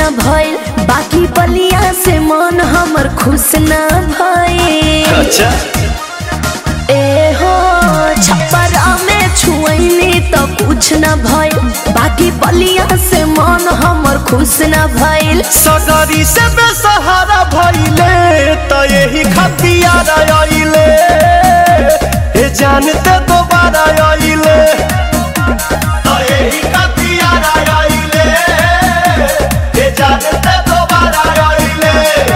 भइल बाकी बलिया से मन हमर खुश ना भइल अच्छा ए हो छप्परा में छुअनी तो कुछ न भइल बाकी बलिया से मन हमर खुश न भइल सगरी से बेसहारा भइले त यही खतियार आइले ए जानते दोबारा आइले त यही खतियार आइले ए जानते दोबारा आइले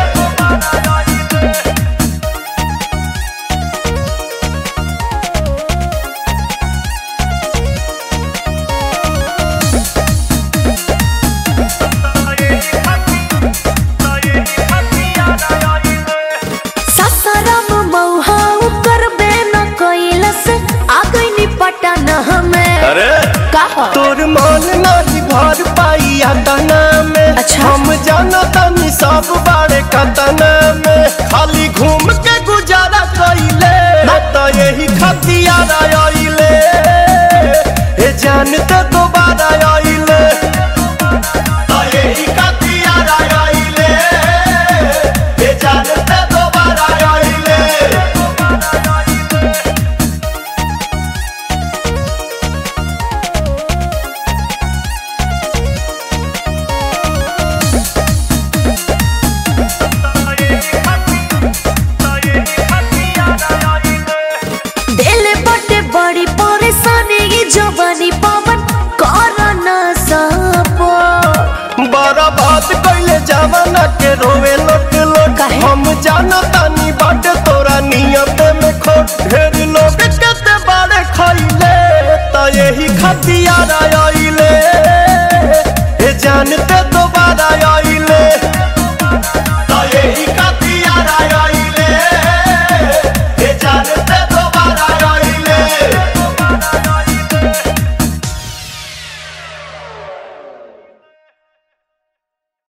ससरम मौहा करबे न कैलस आ गइनी पटन हमें अरे कहा तोर मन नहीं भर पाई तना में अच्छा। हम जाना तनी सब बारे कतना में खाली घूम के गुजारा कइले त यही खतियार आइले ए जानते दोबारा आइले त यही खतियार आइले ए जानते दोबारा आइले दिल बटे बड़ी परेशानी ई जवानी पवन कर न सपो बड़ा बात कैले जवाना के रोवे लोट लोट काहे? हम जाना तानी बाट तोरा नियत में खोट ढेर लोग केते बारे खैले त यही खतियार आइले